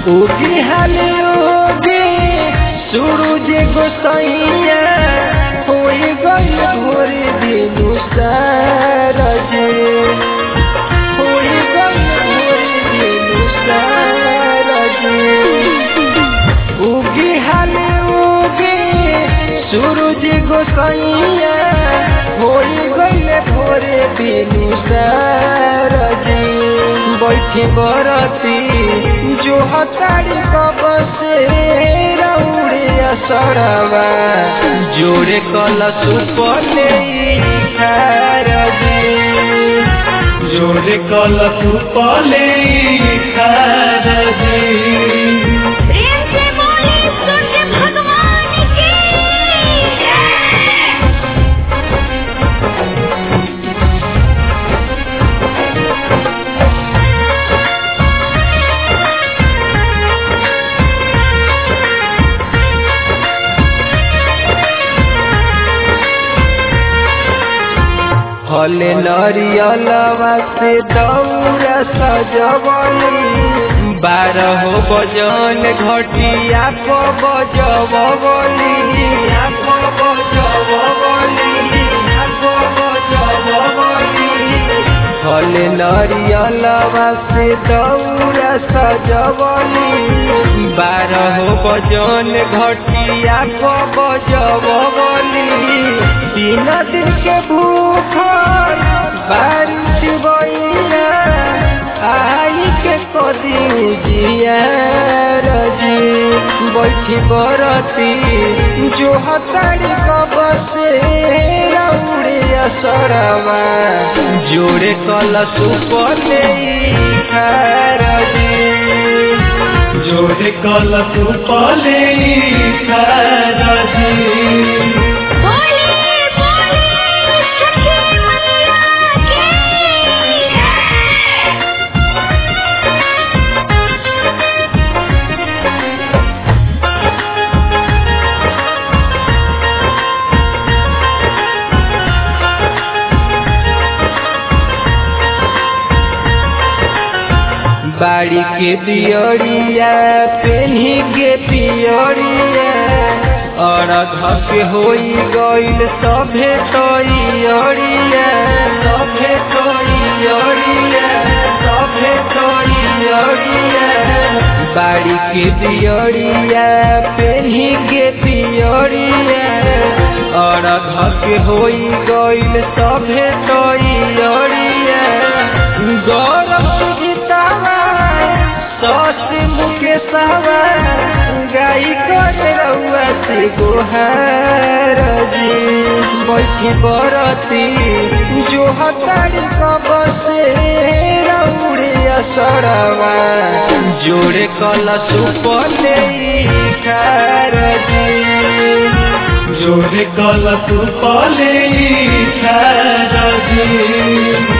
उगी हाले उगी सूरज गोसैया होई गई भोर दिनु सारज होई गई भोर दिनु सारज उगी हाले उगी सूरज गोसैया होई गई भोर दिनु सारज बैठी बरती जो हतारी कब से रौड़े असरवा जोड़े कल सुपले खारजी जोड़े कल सुपले खारजी प्रेम से बोले सूर्य भगवान की जय। हले नरियलवा से दौरा सजवली बारह बजन घटिया को बजवली को बजवली को बजवली हले नरियलवा से दौरा सजवली बारह बजन घटिया को बजवली तीन दिन के भूखल बारिश बइया आई के कदी जिया रजी बैठी बरती जो हतारी कब से रौड़े असरवा जोड़े कल सुपले खारजी जोड़े कल सुपले खारजी बोले बोले सखी मैया की जय। बाड़ी के दियरिया पेन्ही के पियरिया और धके होई गइल सभे तैयरिया सभे तैयरिया सभे तैयरिया बाड़ी के दियरिया पेन्ही के पियरिया और धके होई गइल सभे तैयरिया गौरव सुजितावा सस मुकेशवा गाई कर रउआ से गोहार जी बैठी बरती जो हतारी कब से रउड़े असरवा जोड़े कल सुपले खारजी जोड़े कल सुपले खारजी